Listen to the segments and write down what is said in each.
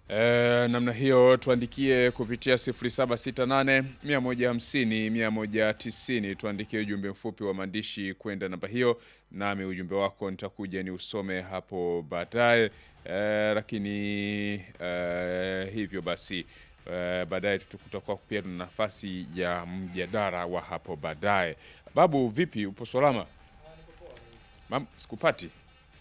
E, namna hiyo tuandikie kupitia 0768 150 190, tuandikie ujumbe mfupi wa maandishi kwenda namba hiyo, nami ujumbe wako nitakuja ni usome hapo baadaye. E, lakini e, hivyo basi e, baadaye tutakuwa pia na nafasi ya mjadala wa hapo baadaye. Babu, vipi, upo salama? Mam, sikupati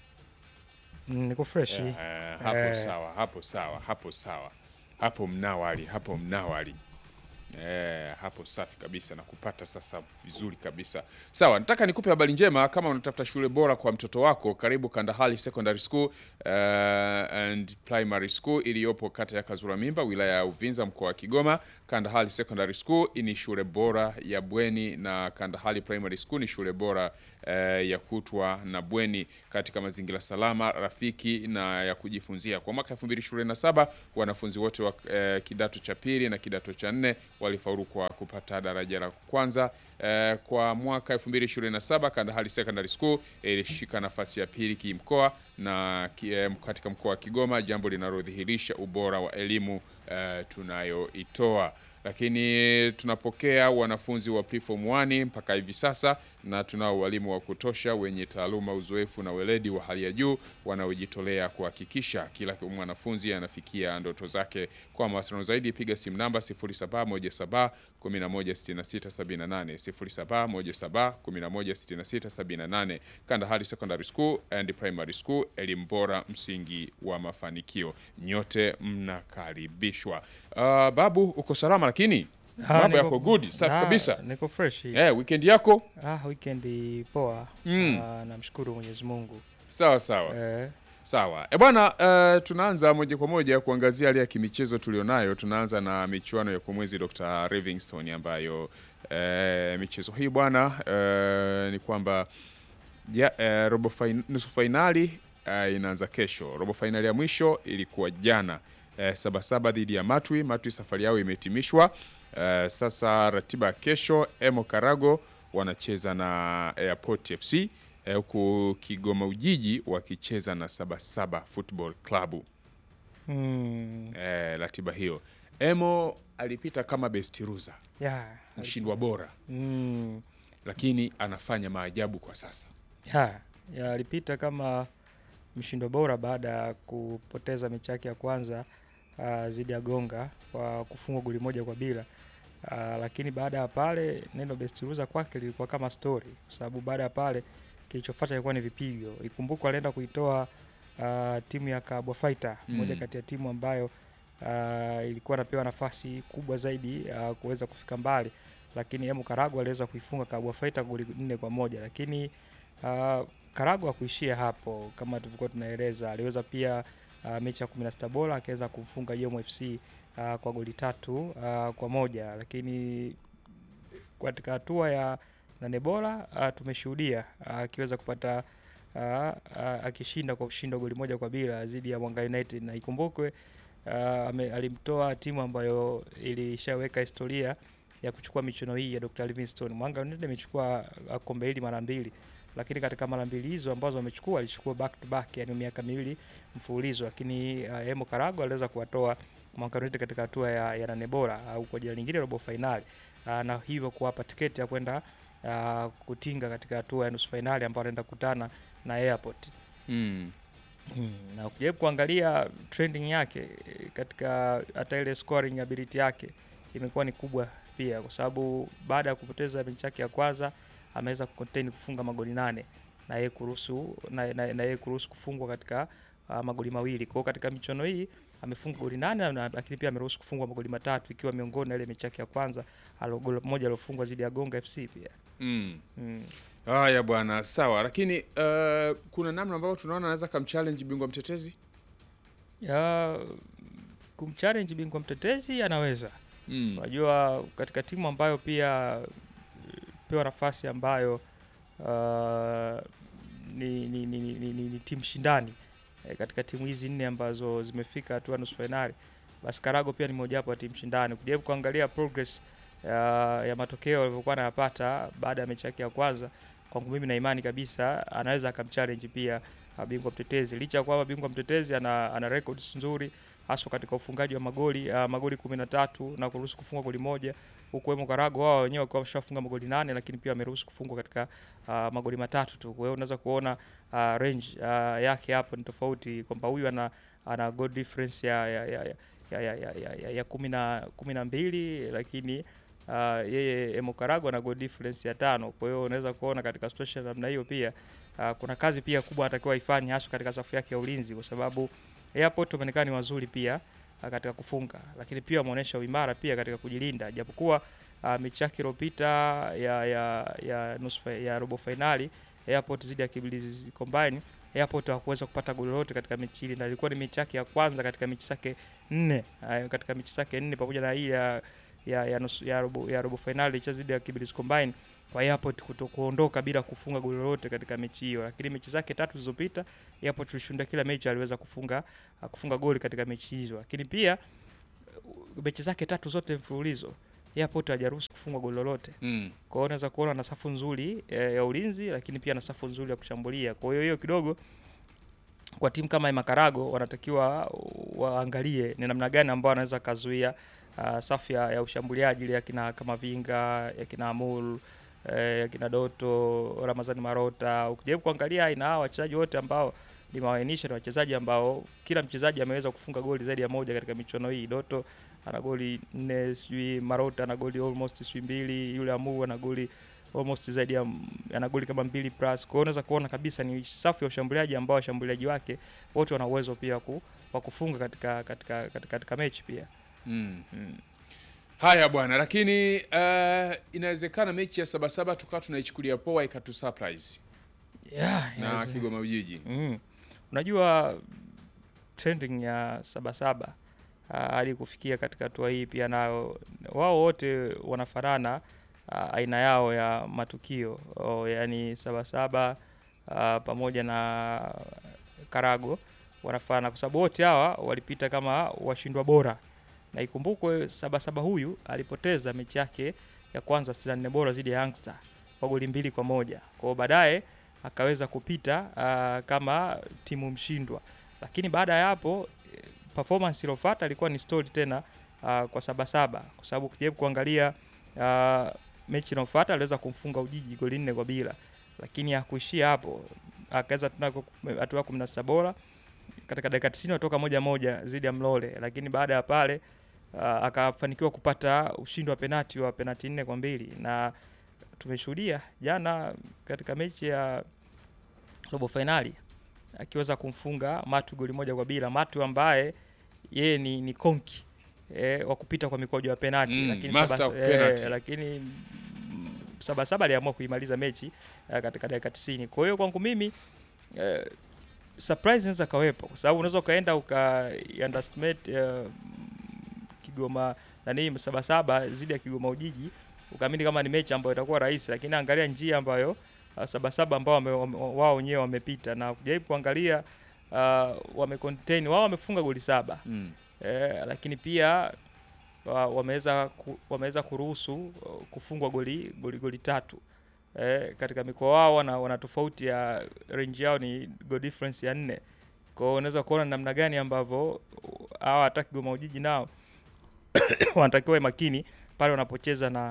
Mm, Niko freshi. Eh, hapo Eh. sawa, hapo sawa, hapo sawa, hapo mnawali, hapo mnawali. Eh, hapo safi kabisa na kupata sasa vizuri kabisa. Sawa, nataka nikupe habari njema kama unatafuta shule bora kwa mtoto wako, karibu Kandahali Secondary School eh, and Primary School iliyopo kata ya Kazura Mimba, wilaya ya Uvinza, mkoa wa Kigoma. Kandahali Secondary School ni shule bora ya bweni na Kandahali Primary School ni shule bora eh, ya kutwa na bweni katika mazingira salama, rafiki na ya kujifunzia. Kwa mwaka 2027 wanafunzi wote wa eh, kidato cha pili na kidato cha nne walifaulu kwa kupata daraja la kwanza. Eh, kwa mwaka 2027 Kandahali Secondary School ilishika nafasi ya pili kimkoa na ki- eh, katika mkoa wa Kigoma, jambo linalodhihirisha ubora wa elimu eh, tunayoitoa lakini tunapokea wanafunzi wa preform 1 mpaka hivi sasa, na tunao walimu wa kutosha wenye taaluma, uzoefu na weledi wa hali ya juu wanaojitolea kuhakikisha kila mwanafunzi anafikia ndoto zake. Kwa mawasiliano zaidi, piga simu namba 0717 116678 0717 116678. Kandahari Secondary School and Primary School, elimu bora, msingi wa mafanikio. Nyote mnakaribishwa. Uh, babu, uko salama lakini Ah, mambo niko- yako good, safi ah, kabisa. Niko fresh. Eh, weekend yako Ah, weekend poa. Mm. Ah, namshukuru Mwenyezi Mungu. sawa sawa. Eh, Sawa e bwana, eh, tunaanza moja kwa moja kuangazia hali ya kimichezo tulionayo. Tunaanza na michuano ya kumwezi Dr. Livingstone ambayo eh, michezo hii bwana eh, ni kwamba ja, eh, robo fain, nusu fainali eh, inaanza kesho. Robo fainali ya mwisho ilikuwa jana eh, Sabasaba dhidi ya Matwi. Matwi safari yao imehitimishwa. Eh, sasa ratiba ya kesho, Emo Karago wanacheza na Airport FC eh, huku Kigoma Ujiji wakicheza na Sabasaba Football Club. mm, Eh, ratiba hiyo, Emo alipita kama best loser, yeah. mshindwa bora, Mm, lakini anafanya maajabu kwa sasa. yeah. Yeah, alipita kama mshindo bora baada ya kupoteza mechi yake ya kwanza uh, dhidi ya Gonga kwa kufungwa goli moja kwa bila. Uh, lakini baada ya pale neno best loser kwake lilikuwa kama story, kwa sababu baada ya pale kilichofuata ilikuwa ni vipigo. Ikumbukwe alienda kuitoa uh, timu ya Kabwa Fighter, Mm. moja kati ya timu ambayo uh, ilikuwa anapewa nafasi kubwa zaidi uh, kuweza kufika mbali, lakini Emu Karagu aliweza kuifunga Kabwa Fighter goli nne kwa moja, lakini uh, Karagu hakuishia hapo, kama tulivyokuwa tunaeleza, aliweza pia uh, mechi ya 16 bora akaweza kumfunga Yomo FC uh, kwa goli tatu uh, kwa moja, lakini katika hatua ya nane bora uh, tumeshuhudia uh, akiweza kupata uh, uh, akishinda kwa kushinda goli moja kwa bila dhidi ya Mwanga United, na ikumbukwe uh, ame- alimtoa timu ambayo ilishaweka historia ya kuchukua michuano hii ya Dr. Livingstone. Mwanga United amechukua uh, kombe hili mara mbili, lakini katika mara mbili hizo ambazo amechukua alichukua back to back, yani miaka miwili mfululizo, lakini uh, Emo Karago aliweza kuwatoa Mwanga United katika hatua ya, ya nane bora au kwa jina lingine robo fainali uh, na hivyo kuwapa tiketi ya kwenda uh, kutinga katika hatua ya nusu fainali ambayo anaenda kukutana na Airport. Mm. Hmm, na ukijaribu kuangalia trending yake eh, katika hata ile scoring ability yake imekuwa ni kubwa pia, kwa sababu baada ya kupoteza mechi yake ya kwanza ameweza kucontain kufunga magoli nane na yeye kuruhusu na, na, na yeye kuruhusu kufungwa katika uh, magoli mawili. Kwa hiyo katika michuano hii amefunga goli nane na, lakini pia ameruhusu kufungwa magoli matatu ikiwa miongoni na ile mechi yake ya kwanza alo goli moja alofungwa dhidi ya Gonga FC pia. Mm. Mm. Haya bwana, sawa, lakini uh, kuna namna ambayo tunaona anaweza kamchallenge bingwa mtetezi Ya, kumchallenge bingwa mtetezi anaweza mm. Unajua, katika timu ambayo pia eh, pewa nafasi ambayo uh, ni, ni, ni, ni, ni, ni, ni timu shindani eh, katika timu hizi nne ambazo zimefika hatua nusu fainali, basi Karago pia ni mojawapo ya timu shindani. Ukijaribu kuangalia progress uh, ya matokeo alivyokuwa anayapata baada ya mechi yake ya kwanza, kwangu mimi na imani kabisa anaweza akamchallenge pia uh, bingwa mtetezi. Licha ya kwamba bingwa mtetezi ana, ana records nzuri haswa katika ufungaji wa magoli uh, magoli 13 na kuruhusu kufungwa goli moja huku Emo Karago wao wenyewe wakiwa wameshafunga magoli nane lakini pia wameruhusu kufungwa katika uh, magoli matatu tu. Kwa hiyo unaweza kuona uh, range uh, yake hapo ni tofauti kwamba huyu ana ana goal difference ya ya ya ya ya, ya, ya, ya, ya kumi na kumi na mbili lakini uh, yeye Emo Karago ana goal difference ya tano. Kwa hiyo unaweza kuona katika situation namna hiyo pia uh, kuna kazi pia kubwa anatakiwa ifanye hasa katika safu yake ya ulinzi kwa sababu Airport wameonekana ni wazuri pia uh, katika kufunga, lakini pia wameonyesha uimara pia katika kujilinda, japokuwa uh, mechi yake iliyopita ya ya ya nusu fa- ya robo finali Airport zidi ya Kibirizi Combine, Airport hawakuweza kupata goli lolote katika mechi ile, na ilikuwa ni mechi yake ya kwanza katika mechi zake nne uh, katika mechi zake nne pamoja na hii ya ya ya, nusu, ya robo ya robo finali ilicheza dhidi ya Kibirizi Combine kwa Airport kuto kuondoka bila kufunga goli lolote katika mechi hiyo, lakini mechi zake tatu zilizopita Airport tulishuhudia kila mechi aliweza kufunga uh, kufunga goli katika mechi hizo, lakini pia uh, mechi zake tatu zote mfululizo Airport hajaruhusu kufungwa goli lolote. Mm. Kwa hiyo unaweza kuona na safu nzuri eh, ya ulinzi, lakini pia na safu nzuri ya kushambulia. Kwa hiyo hiyo kidogo kwa timu kama Makarago wanatakiwa waangalie ni namna gani ambao wanaweza kazuia uh, safu ya, ya ushambuliaji ile ya kina kama Vinga, ya kina Amul, eh, ya kina Doto, Ramazani Marota. Ukijaribu kuangalia aina hao wachezaji wote ambao nimewainisha ni wachezaji ambao kila mchezaji ameweza kufunga goli zaidi ya moja katika michuano hii. Doto ana goli nne, sijui Marota ana goli almost sijui mbili, yule Amu ana goli almost zaidi ya ana goli kama mbili plus. Kwa hiyo unaweza kuona kabisa ni safu ya ushambuliaji ambao washambuliaji wake wote wana uwezo pia ku, wa kufunga katika katika katika, katika mechi pia. Mm. Mm. Haya bwana, lakini uh, inawezekana mechi ya Sabasaba tukawa tunaichukulia poa ikatu surprise Yeah, na inaweze- Kigoma Ujiji. Mm. Unajua trending ya Sabasaba ah, hadi kufikia katika hatua hii pia nayo wao wote wanafanana ah, aina yao ya matukio oh, yani Sabasaba ah, pamoja na Karago wanafanana kwa sababu wote hawa walipita kama washindwa bora, na ikumbukwe Sabasaba huyu alipoteza mechi yake ya kwanza 64 bora dhidi ya Youngster kwa goli mbili kwa moja. Kwa hiyo baadaye akaweza kupita uh, kama timu mshindwa, lakini baada ya hapo eh, performance iliyofuata ilikuwa ni story tena uh, kwa Sabasaba kwa sababu ukijaribu kuangalia uh, mechi inayofuata aliweza kumfunga Ujiji goli nne kwa bila, lakini hakuishia hapo, akaweza tena ku- hatua ya 16 bora katika dakika 90 watoka moja moja dhidi ya Mlole, lakini baada ya pale uh, akafanikiwa kupata ushindi wa penati wa penati nne kwa mbili na tumeshuhudia jana katika mechi ya robo fainali akiweza kumfunga Matu goli moja kwa bila. Matu ambaye yeye ni, ni konki e, wa kupita kwa mikwaju ya penati Mm, lakini master Saba- of penalty. eh, lakini mm, Sabasaba aliamua kuimaliza mechi eh, katika dakika 90. Kwa hiyo kwangu mimi eh, surprise inaweza kawepo kwa sababu unaweza ukaenda uka underestimate eh, Kigoma nani Sabasaba zidi ya Kigoma Ujiji ukaamini kama ni mechi ambayo itakuwa rahisi, lakini angalia njia ambayo uh, Sabasaba ambao wame, wame, wao wenyewe wamepita na kujaribu kuangalia uh, wame contain wao wamefunga goli saba Mm. eh, lakini pia wa- wameweza ku, wameweza kuruhusu uh, kufungwa goli goli goli tatu eh, katika mikoa wao wana, wana tofauti ya range yao ni goal difference ya nne. Kwa hiyo unaweza kuona namna gani ambavyo uh, hawa hata Kigoma Ujiji nao wanatakiwa wawe makini pale wanapocheza na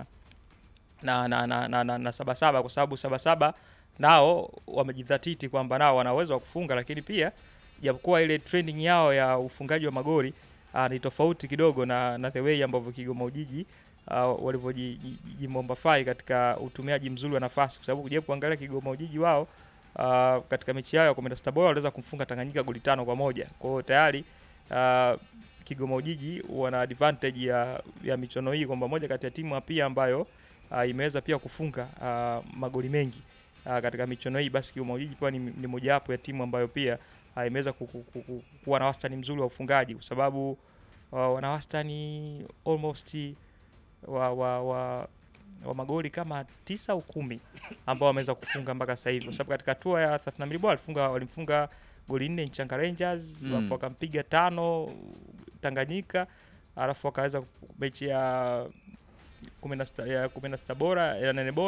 na na, na, na, na, na Sabasaba kwa sababu Sabasaba nao wamejidhatiti kwamba nao wana uwezo wa kufunga, lakini pia japokuwa ile trending yao ya ufungaji wa magoli uh, ni tofauti kidogo na, na the way ambavyo Kigoma Ujiji uh, walivyojimombafai katika utumiaji mzuri wa nafasi, kwa sababu kujaribu kuangalia Kigoma Ujiji wao uh, katika mechi yao ya 16 bora waliweza kumfunga Tanganyika goli tano kwa moja. Kwa hiyo tayari uh, Kigoma Ujiji wana advantage ya, ya michuano hii kwamba moja kati ya timu pia ambayo uh, imeweza pia kufunga uh, magoli mengi uh, katika michuano hii, basi Kigoma Ujiji pia ni, ni mojawapo ya timu ambayo pia uh, imeweza ku- ku- ku- ku- kuwa na wastani mzuri wa ufungaji kwa sababu uh, wana wastani almost wa, wa, wa, wa magoli kama tisa au kumi ambao wameweza kufunga mpaka sasa hivi, kwa sababu katika hatua ya 32 bora walifunga walimfunga goli nne Nchanga Rangers Mm. alafu wakampiga tano Tanganyika, alafu wakaweza mechi ya kumi na sita ya kumi na sita bora ya nane bora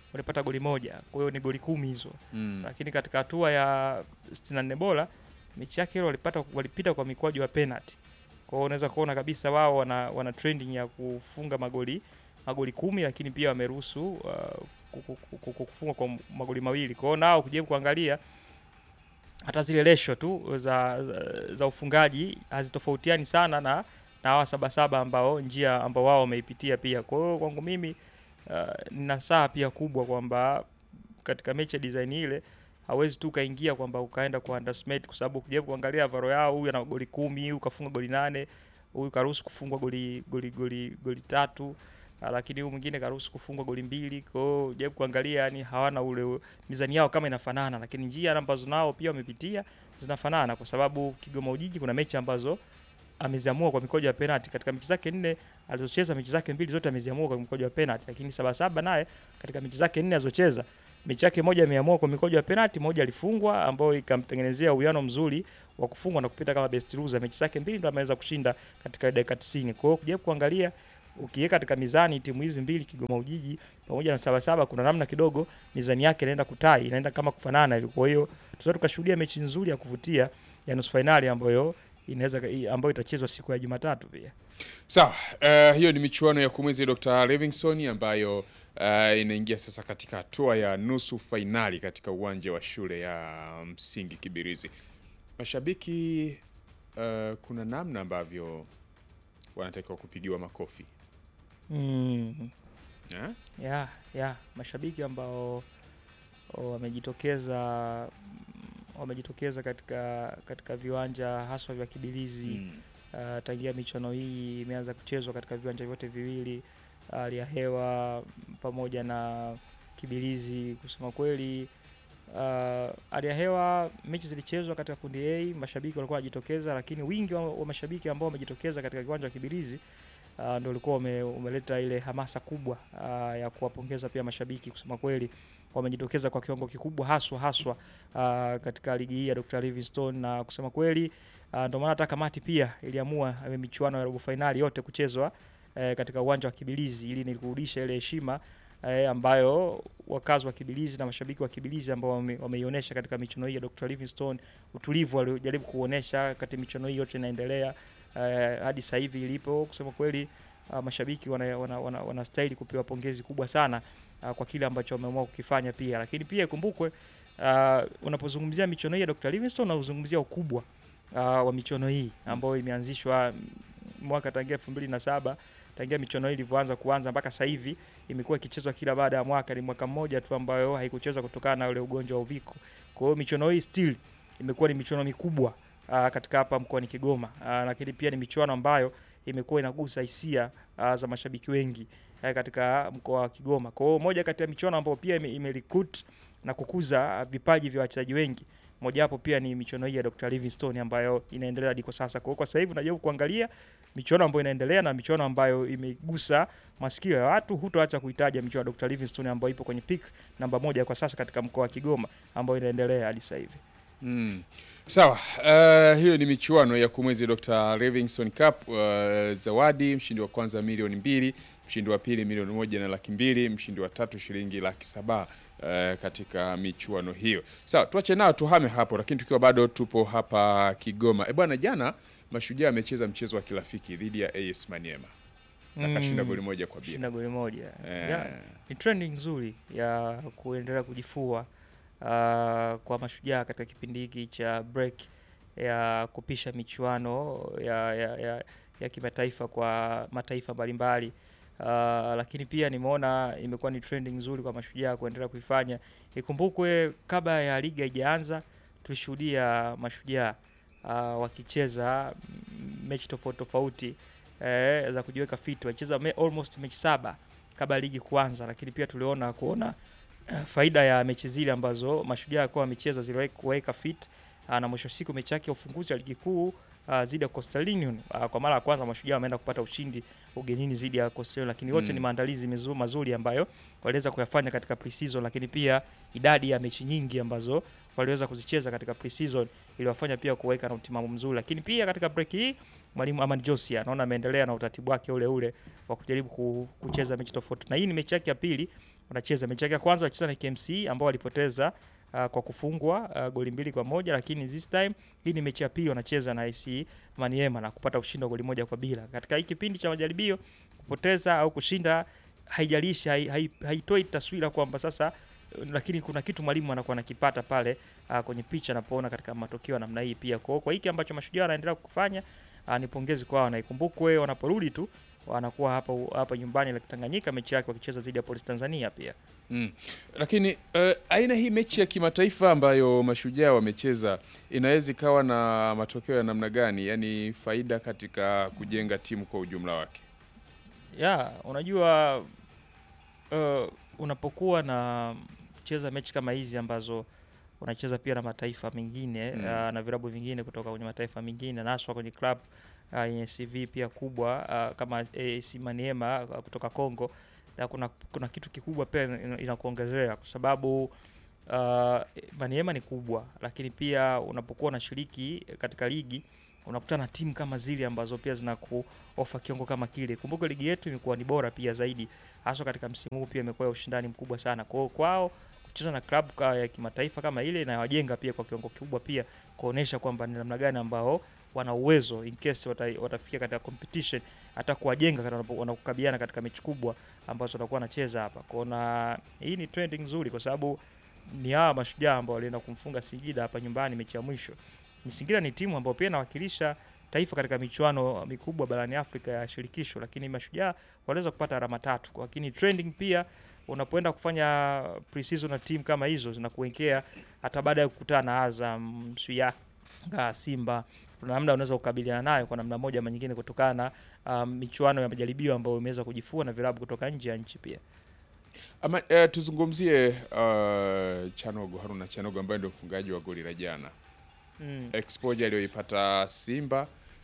walipata goli moja, kwa hiyo ni goli kumi hizo Mm. lakini katika hatua ya 64 bora mechi yake ile walipata walipita kwa mikwaju ya penalty. Kwa hiyo unaweza kuona kabisa wao wana, wana trending ya kufunga magoli magoli kumi, lakini pia wameruhusu uh, ku- ku- ku- ku- kufunga kwa magoli mawili. Kwa hiyo nao kujaribu kuangalia hata zile ratio tu za, za, za ufungaji hazitofautiani sana na na hawa sabasaba ambao njia ambao wao wameipitia pia. Kwa hiyo kwangu mimi uh, nina saa pia kubwa kwamba katika mechi ya design ile hawezi tu ukaingia kwamba ukaenda kwa underestimate kwa sababu ukijaribu kuangalia varo yao, huyu ana goli kumi, huyu kafunga goli nane, huyu karuhusu kufungwa goli goli goli goli tatu, ah, lakini huyu mwingine karuhusu kufungwa goli mbili. Kwa hiyo jaribu kuangalia, yani hawana ule mizani yao kama inafanana, lakini njia ambazo nao pia wamepitia zinafanana, kwa sababu Kigoma Ujiji kuna mechi ambazo ameziamua kwa mikojo ya penalty. Katika mechi zake nne alizocheza, mechi zake mbili zote ameziamua kwa mikojo ya penalty, lakini Sabasaba naye katika mechi zake nne alizocheza mechi yake moja ameamua kwa mikojo ya penalty, moja alifungwa, ambayo ikamtengenezea uwiano mzuri wa kufungwa na kupita kama best loser. Mechi zake mbili ndo ameweza kushinda katika dakika 90. Kwa hiyo kujaribu kuangalia ukiweka katika mizani timu hizi mbili Kigoma Ujiji pamoja na Sabasaba, kuna namna kidogo mizani yake inaenda kutai, inaenda kama kufanana hivi. Kwa hiyo tunaweza tukashuhudia mechi nzuri ya kuvutia ya nusu fainali ambayo inaweza ambayo itachezwa siku ya Jumatatu pia. Sawa, eh, hiyo ni michuano ya kumwezi Dr. Livingstone ambayo eh, inaingia sasa katika hatua ya nusu fainali katika uwanja wa shule ya msingi Kibirizi. Mashabiki eh, kuna namna ambavyo wanatakiwa kupigiwa makofi Mm. eh? ya ya mashabiki ambao o, wamejitokeza mm, wamejitokeza katika katika viwanja haswa vya Kibilizi Mm. uh, tangia michuano hii imeanza kuchezwa katika viwanja vyote viwili, hali ya hewa mm, pamoja na Kibilizi. Kusema kweli, uh, hali ya hewa, mechi zilichezwa katika kundi A, mashabiki walikuwa wanajitokeza, lakini wingi wa, wa mashabiki ambao wamejitokeza katika kiwanja wa Kibilizi uh, ndio ulikuwa ume, umeleta ile hamasa kubwa uh, ya kuwapongeza pia mashabiki. Kusema kweli wamejitokeza kwa kiwango kikubwa haswa haswa uh, katika ligi hii ya Dr. Livingstone na kusema kweli uh, ndio maana hata kamati pia iliamua eh, michuano ya robo fainali yote kuchezwa eh, katika uwanja wa Kibilizi ili ni kurudisha ile heshima eh, ambayo wakazi wa Kibilizi na mashabiki wa Kibilizi ambao wame- wameionyesha katika michuano hii ya Dr. Livingstone, utulivu waliojaribu kuonesha wakati michuano hii yote inaendelea eh, hadi sasa hivi ilipo. Kusema kweli uh, mashabiki wana, wana, wana, wanastahili kupewa pongezi kubwa sana uh, kwa kile ambacho wameamua kukifanya pia, lakini pia ikumbukwe uh, unapozungumzia michuano hii ya Dr. Livingstone unazungumzia ukubwa uh, wa michuano hii ambayo imeanzishwa mm, mwaka tangia elfu mbili na saba tangia michuano hii ilivyoanza kuanza mpaka sasa hivi imekuwa ikichezwa kila baada ya mwaka. Ni mwaka mmoja tu ambayo haikuchezwa kutokana na ule ugonjwa wa uviko. Kwa hiyo michuano hii still imekuwa ni michuano mikubwa uh, katika hapa mkoani Kigoma uh, lakini pia ni michuano ambayo imekuwa inagusa hisia uh, za mashabiki wengi uh, katika mkoa wa Kigoma. Kwa hiyo moja kati ya michuano ambayo pia ime, ime recruit na kukuza uh, vipaji vya wachezaji wengi mojawapo pia ni michuano hii ya Dr. Livingstone ambayo inaendelea hadi kwa sasa. Kwa hiyo kwa sasa hivi unajaribu kuangalia michuano ambayo inaendelea na michuano ambayo imegusa masikio ya watu, hutoacha kuitaja michuano ya Dr. Livingstone ambayo ipo kwenye peak namba moja kwa sasa katika mkoa wa Kigoma ambayo inaendelea hadi sasa hivi. Mm. Sawa, uh, hiyo ni michuano ya kumwezi Dr. Livingstone Cup. Uh, zawadi, mshindi wa kwanza milioni mbili, mshindi wa pili milioni moja na laki mbili, mshindi wa tatu shilingi laki saba uh, katika michuano hiyo. Sawa, tuache nao tuhame hapo, lakini tukiwa bado tupo hapa Kigoma. E bwana, jana Mashujaa amecheza mchezo wa kirafiki dhidi ya AS Maniema akashinda goli moja kwa bila. Shinda goli moja. Eh, Yeah, ni trending nzuri ya kuendelea kujifua uh, kwa mashujaa katika kipindi hiki cha break ya kupisha michuano ya, ya, ya, ya kimataifa kwa mataifa mbalimbali. Uh, lakini pia nimeona imekuwa ni trending nzuri kwa mashujaa kuendelea kuifanya. Ikumbukwe kabla ya ligi haijaanza tulishuhudia mashujaa uh, wakicheza mm, mechi tofauti tofauti eh, za kujiweka fit. Walicheza me, almost mechi saba kabla ya ligi kuanza, lakini pia tuliona kuona eh, faida ya mechi zile ambazo mashujaa kwa wamecheza ziliweka fit uh, na mwisho wa siku mechi yake ya ufunguzi wa ligi kuu uh, dhidi ya Coastal Union uh, kwa mara ya kwanza mashujaa wameenda kupata ushindi ugenini dhidi ya Coastal Union, lakini yote Mm. ni maandalizi mizu- mazuri ambayo waliweza kuyafanya katika pre-season, lakini pia idadi ya mechi nyingi ambazo waliweza kuzicheza katika pre-season iliwafanya pia kuweka na utimamu mzuri, lakini pia katika break hii mwalimu Aman Josia anaona ameendelea na utaratibu wake ule ule wa kujaribu ku- kucheza mechi tofauti, na hii ni mechi yake ya pili wanacheza mechi yake ya kwanza walicheza na KMC ambao walipoteza uh, kwa kufungwa uh, goli mbili kwa moja lakini this time hii ni mechi ya pili wanacheza na AC Maniema na kupata ushindi wa goli moja kwa bila. Katika hii kipindi cha majaribio kupoteza au kushinda haijalishi, hai- hai- haitoi taswira kwamba sasa, lakini kuna kitu mwalimu anakuwa anakipata pale uh, kwenye picha anapoona katika matokeo ya namna hii pia. Kwa kwa hiki ambacho mashujaa wanaendelea kufanya uh, ni pongezi kwao, na ikumbukwe wanaporudi tu wanakuwa hapa hapa nyumbani la Tanganyika, mechi yake wakicheza dhidi ya Polisi Tanzania pia. Mm. Lakini uh, aina hii mechi ya kimataifa ambayo mashujaa wamecheza inaweza ikawa na matokeo ya namna gani, yaani faida katika kujenga timu kwa ujumla wake? ya unajua uh, unapokuwa na cheza mechi kama hizi ambazo unacheza pia na mataifa mengine Mm. uh, na vilabu vingine kutoka kwenye mataifa mengine na haswa kwenye club uh, yenye CV pia kubwa uh, kama AS Maniema uh, kutoka Congo na kuna, kuna kitu kikubwa pia ina- inakuongezea kwa sababu uh, Maniema ni kubwa, lakini pia unapokuwa unashiriki katika ligi unakutana na timu kama zile ambazo pia zinakuofa kiwango kama kile. Kumbuka ligi yetu imekuwa ni bora pia zaidi, hasa katika msimu huu pia imekuwa ya ushindani mkubwa sana. Kwa hiyo kwao kucheza na klabu ka- ya kimataifa kama ile inawajenga pia kwa kiwango kikubwa, pia kuonesha kwamba ni namna gani ambao wana uwezo in case wata, watafikia katika competition, hata kuwajenga katika wanapo- wanapokabiliana katika mechi kubwa ambazo watakuwa wanacheza hapa. Kwa na hii ni trending nzuri kwa sababu ni hawa mashujaa ambao walienda kumfunga Singida hapa nyumbani mechi ya mwisho. Ni Singida ni timu ambayo pia inawakilisha taifa katika michuano mikubwa barani Afrika ya shirikisho, lakini mashujaa waliweza kupata alama tatu. Lakini trending pia unapoenda kufanya pre-season na timu kama hizo zinakuwekea hata baada ya kukutana na Azam, Yanga, Simba kuna namna unaweza kukabiliana nayo kwa namna moja ama nyingine kutokana na um, michuano ya majaribio ambayo imeweza kujifua na vilabu kutoka nje ya nchi pia. Ama eh, tuzungumzie uh, Chanogo Haruna Chanogo ambaye ndio mfungaji wa goli la jana. Mm. Exposure aliyoipata Simba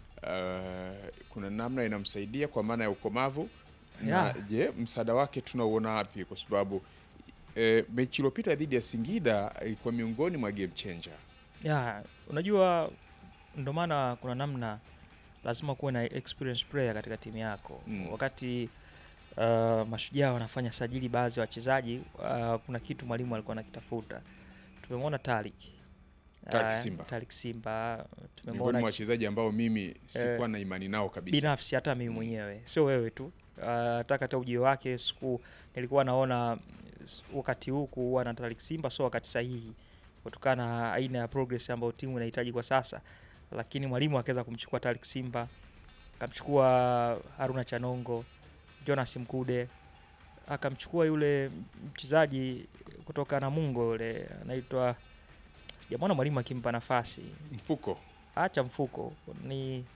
uh, kuna namna inamsaidia kwa maana ya ukomavu na Yeah. je, msaada wake tunauona wapi? Kwa sababu eh, mechi iliyopita dhidi ya Singida ilikuwa miongoni mwa game changer. Ya, unajua ndo maana kuna namna lazima kuwe na experience player katika timu yako. Mm. Wakati uh, mashujaa wanafanya sajili baadhi ya wachezaji uh, kuna kitu mwalimu alikuwa anakitafuta. Tumemwona Tariq Tariq Ah, Simba. Tariq Simba Miongoni tumemwona mwa wachezaji ambao mimi sikuwa na imani nao kabisa. binafsi hata mimi mwenyewe sio wewe tu hata hata ujio wake siku nilikuwa naona s- wakati huu kuwa na Tariq Simba sio wakati sahihi kutokana na aina ya progress ambayo timu inahitaji kwa sasa, lakini mwalimu akaweza kumchukua Tariq Simba, akamchukua Haruna Chanongo, Jonas Mkude, akamchukua yule mchezaji kutoka Namungo yule anaitwa, sijamwona mwalimu akimpa nafasi Mfuko acha mfuko ni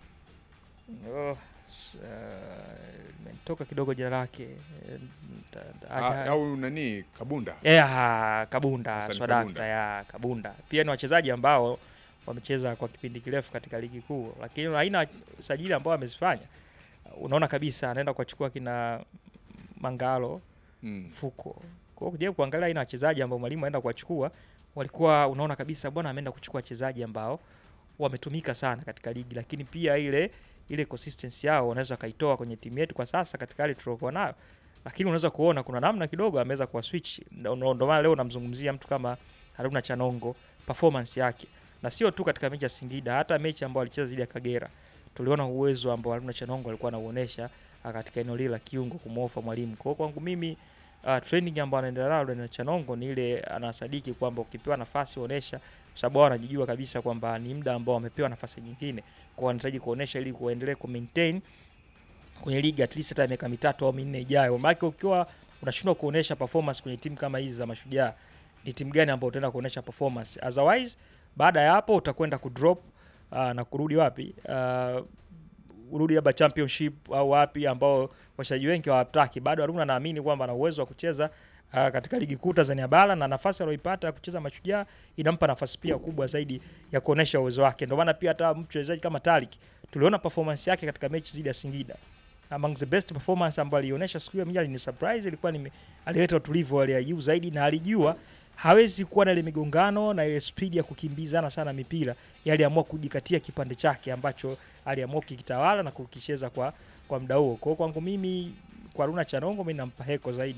oh, s- uh, imetoka kidogo jina lake Eh, nta- nta- Ah, acha- au nani Kabunda yeah, Kabunda Hassan Swadakta Kabunda. ya Kabunda pia ni wachezaji ambao wamecheza kwa kipindi kirefu katika ligi kuu, lakini aina ya sajili ambao amezifanya unaona kabisa anaenda kuwachukua kina Mangalo mm. mfuko. Kwa hiyo kujaribu kuangalia aina ya wachezaji ambao mwalimu aenda kuwachukua, walikuwa unaona kabisa bwana ameenda kuchukua wachezaji ambao wametumika sana katika ligi, lakini pia ile ile consistency yao wanaweza kaitoa kwenye timu yetu kwa sasa katika hali tuliokuwa nayo, lakini unaweza kuona kuna namna kidogo ameweza kuwa switch. Ndio ndio maana leo namzungumzia mtu kama Haruna Chanongo, performance yake, na sio tu katika mechi ya Singida, hata mechi ambayo alicheza dhidi ya Kagera tuliona uwezo ambao Haruna Chanongo alikuwa anauonesha ah, katika eneo lile la kiungo kumwofa mwalimu. Kwa hiyo kwangu mimi uh, training ambayo anaendelea nayo na Chanongo ni ile anasadiki kwamba ukipewa nafasi onesha, kwa sababu wao wanajijua kabisa kwamba ni muda ambao wamepewa nafasi nyingine, kwa wanahitaji kuonesha ili kuendelee ku maintain kwenye ligi at least hata miaka mitatu au minne ijayo. Maana ukiwa unashindwa kuonesha performance kwenye timu kama hizi za Mashujaa, ni timu gani ambayo utaenda kuonesha performance? Otherwise baada ya hapo utakwenda kudrop uh, na kurudi wapi uh, urudi labda championship au wapi ambao wachezaji wengi hawataki. Bado Haruna naamini kwamba ana uwezo wa kucheza uh, katika ligi kuu Tanzania bara na nafasi aliyoipata ya kucheza Mashujaa inampa nafasi pia kubwa zaidi ya kuonesha uwezo wake. Ndio maana pia hata mchezaji kama Tariq tuliona performance yake katika mechi zidi ya Singida among the best performance ambayo alionyesha siku hiyo, mimi alini surprise, ilikuwa ni alileta utulivu wa hali ya juu zaidi, na alijua hawezi kuwa na ile migongano na ile speed ya kukimbizana sana mipira. Yeye aliamua kujikatia kipande chake ambacho aliamua kukitawala na kukicheza kwa kwa muda huo. Kwa hiyo kwangu mimi kwa Haruna Chanongo mimi nampa heko zaidi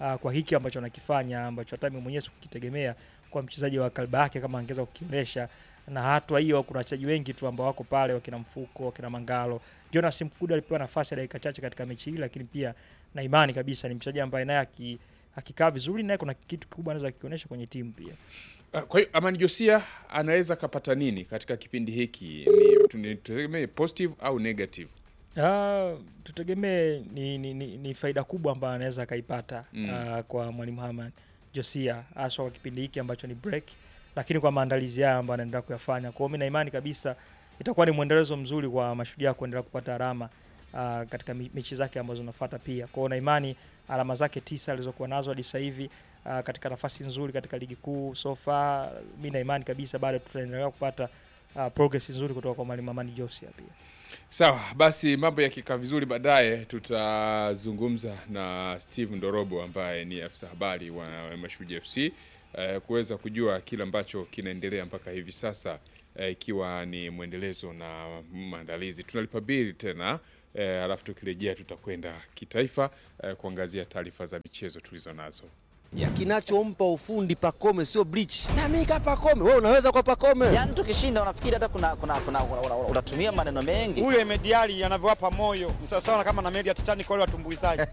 uh, kwa hiki ambacho anakifanya ambacho hata mimi mwenyewe sikukitegemea kwa mchezaji wa kalba yake kama angeweza kukionyesha na hatua hiyo kuna wachezaji wengi tu ambao wako pale wakina Mfuko, wakina Mangalo. Jonas Mkudu alipewa nafasi ya dakika chache katika mechi hii, lakini pia na imani kabisa ni mchezaji ambaye naye aki- akikaa vizuri naye kuna kitu kikubwa anaweza kukionyesha kwenye timu pia. Ah, Kwa hiyo Amani Josia anaweza kapata nini katika kipindi hiki? Ni tuni- tutegemee positive au negative? Ah, tutegemee ni, ni, ni, ni faida kubwa ambayo anaweza akaipata Mm. ah, kwa mwalimu Herman Josia haswa kwa kipindi hiki ambacho ni break, lakini kwa maandalizi haya ambayo anaendelea kuyafanya. Kwa hiyo mimi na imani kabisa itakuwa ni mwendelezo mzuri kwa mashujaa kuendelea kupata alama ah, katika mi- mechi zake ambazo zinafuata pia. Kwa hiyo na imani alama zake tisa alizokuwa nazo hadi sasa hivi ah, katika nafasi nzuri katika ligi kuu so far, mimi na imani kabisa bado tutaendelea kupata ah, progress nzuri kutoka kwa mwalimu Herman Josia pia. Sawa, basi mambo yakikaa vizuri, baadaye tutazungumza na Steve Ndorobo ambaye ni afisa habari wa Mashujaa FC eh, kuweza kujua kile ambacho kinaendelea mpaka hivi sasa eh, ikiwa ni mwendelezo na maandalizi. Tunalipa bili tena eh, alafu tukirejea tutakwenda kitaifa eh, kuangazia taarifa za michezo tulizo nazo. Kinachompa ufundi Pacome sio bleach. Na mimi kama Pacome, wewe unaweza kwa Pacome. Yaani tukishinda unafikiri hata kuna, kuna, kuna, kuna, kuna, unatumia maneno mengi. huyo Emediali anavyowapa moyo ni sawasawa kama na meli ya Titanic wale watumbuizaji.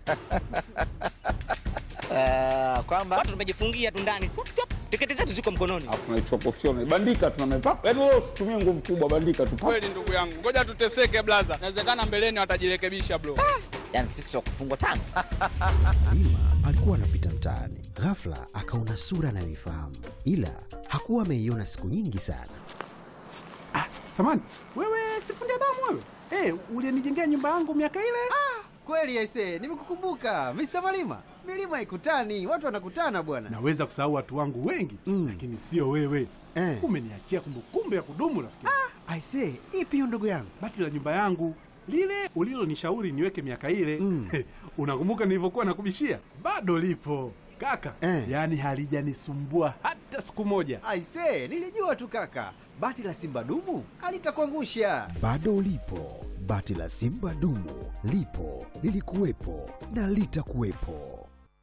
Eh, kwamba watu tumejifungia tu ndani Tup, tup, tiketi zetu ziko mkononi Alafu tunaichukua professional. Bandika tuna mepapa. Yaani wewe usitumie nguvu kubwa, bandika tu. Kweli ndugu yangu, ngoja tuteseke blaza, inawezekana mbeleni watajirekebisha bro. yani sisi wa kufungwa tano. Lima alikuwa anapita mtaani, ghafla akaona sura anayoifahamu, ila hakuwa ameiona siku nyingi sana. Samani, wewe sifundi damu wewe? Eh, ulinijengea nyumba yangu miaka ile? Kweli aise, nimekukumbuka Mr. Malima. Milima haikutani, watu wanakutana bwana. Naweza kusahau watu wangu wengi Mm. lakini sio wewe. Eh. Umeniachia kumbukumbu ya kudumu rafiki. Aise, ipi hiyo ndugu yangu? Bati la nyumba yangu lile ulilonishauri niweke miaka ile Mm. unakumbuka nilivyokuwa nakubishia? Bado lipo kaka, Eh. yaani halijanisumbua hata siku moja. Aise, nilijua tu kaka. Bati la Simba dumu alitakuangusha. Bado lipo bati la Simba dumu, lipo lilikuwepo na litakuwepo.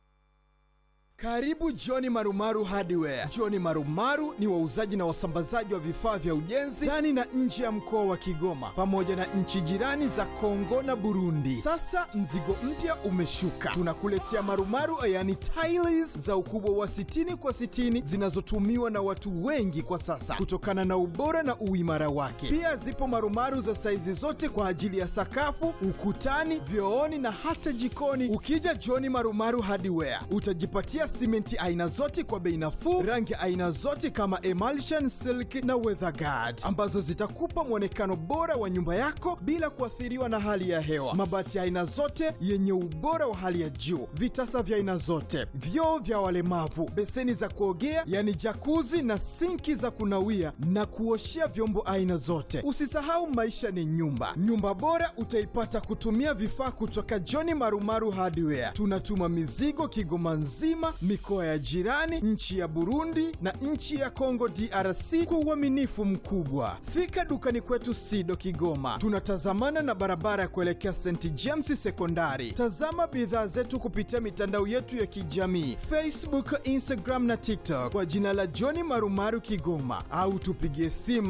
Karibu Johni Marumaru Hardware. Johni Marumaru ni wauzaji na wasambazaji wa vifaa vya ujenzi ndani na nje ya mkoa wa Kigoma pamoja na nchi jirani za Kongo na Burundi. Sasa mzigo mpya umeshuka, tunakuletea marumaru yani tiles za ukubwa wa 60 kwa 60 zinazotumiwa na watu wengi kwa sasa kutokana na ubora na uimara wake. Pia zipo marumaru za saizi zote kwa ajili ya sakafu, ukutani, vyooni na hata jikoni. Ukija Johni Marumaru Hardware utajipatia simenti aina zote kwa bei nafuu, rangi aina zote kama emulsion, silk na weatherguard ambazo zitakupa mwonekano bora wa nyumba yako bila kuathiriwa na hali ya hewa. Mabati ya aina zote yenye ubora wa hali ya juu, vitasa vya aina zote, vyoo vya walemavu, beseni za kuogea yani jakuzi na sinki za kunawia na kuoshea vyombo aina zote. Usisahau maisha ni nyumba. Nyumba bora utaipata kutumia vifaa kutoka John Marumaru Hardware. Tunatuma mizigo Kigoma nzima, mikoa ya jirani, nchi ya Burundi na nchi ya Kongo DRC kwa uaminifu mkubwa. Fika dukani kwetu Sido Kigoma, tunatazamana na barabara ya kuelekea St James Sekondari. Tazama bidhaa zetu kupitia mitandao yetu ya kijamii Facebook, Instagram na TikTok kwa jina la John Marumaru Kigoma, au tupigie simu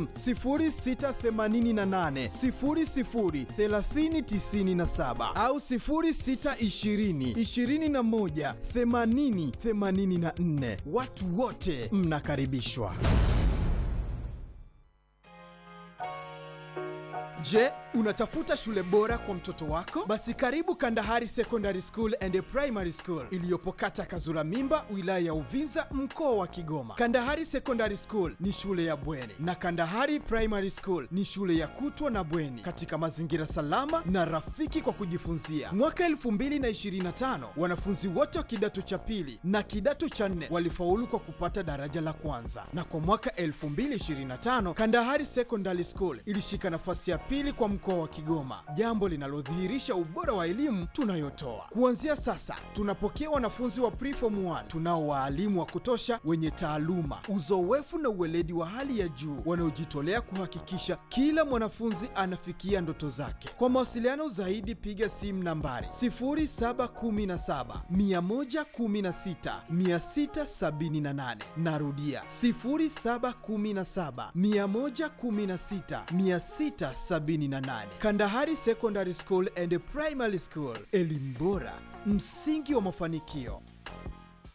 0688 00 3097 au 0620 21 80 84. Watu wote mnakaribishwa. Je, unatafuta shule bora kwa mtoto wako? Basi karibu Kandahari Secondary School and Primary School iliyopo kata Kazura Mimba, wilaya ya Uvinza, mkoa wa Kigoma. Kandahari Secondary School ni shule ya bweni na Kandahari Primary School ni shule ya kutwa na bweni katika mazingira salama na rafiki kwa kujifunzia. Mwaka 2025 wanafunzi wote wa kidato cha pili na kidato cha nne walifaulu kwa kupata daraja la kwanza, na kwa mwaka 2025 Kandahari Secondary School ilishika nafasi ya pili kwa mkoa wa Kigoma, jambo linalodhihirisha ubora wa elimu tunayotoa. Kuanzia sasa, tunapokea wanafunzi wa preform 1 tunao waalimu wa kutosha wenye taaluma, uzoefu na uweledi wa hali ya juu wanaojitolea kuhakikisha kila mwanafunzi anafikia ndoto zake. Kwa mawasiliano zaidi, piga simu nambari 0717 116 678. Narudia 0717 116 678. Kandahari Secondary School and Primary School, elimu bora, msingi wa mafanikio.